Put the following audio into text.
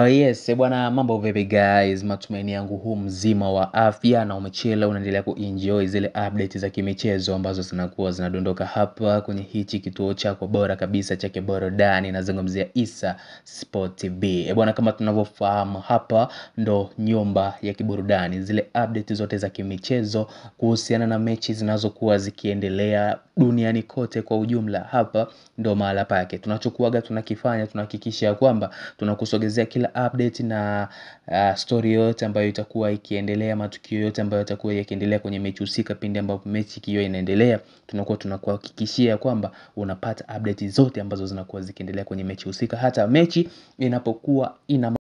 Oh yes, eh bwana mambo vipi guys, matumaini yangu huu mzima wa afya na umechila unaendelea kuenjoy zile update za kimichezo ambazo zinakuwa zinadondoka hapa kwenye hichi kituo chako bora kabisa cha kiburudani nazungumzia Issa Sport TV. Eh bwana kama tunavyofahamu hapa ndo nyumba ya kiburudani, zile update zote za kimichezo kuhusiana na mechi zinazokuwa zikiendelea duniani kote kwa ujumla hapa ndo mahala pake. Tunachokuaga tunakifanya tunahakikisha ya kwamba tunakusogezea kila update na uh, story yote ambayo itakuwa ikiendelea, matukio yote ambayo yatakuwa yakiendelea kwenye mechi husika. Pindi ambapo mechi ikiwa inaendelea, tunakuwa tunakuhakikishia kwamba unapata update zote ambazo zinakuwa zikiendelea kwenye mechi husika, hata mechi inapokuwa ina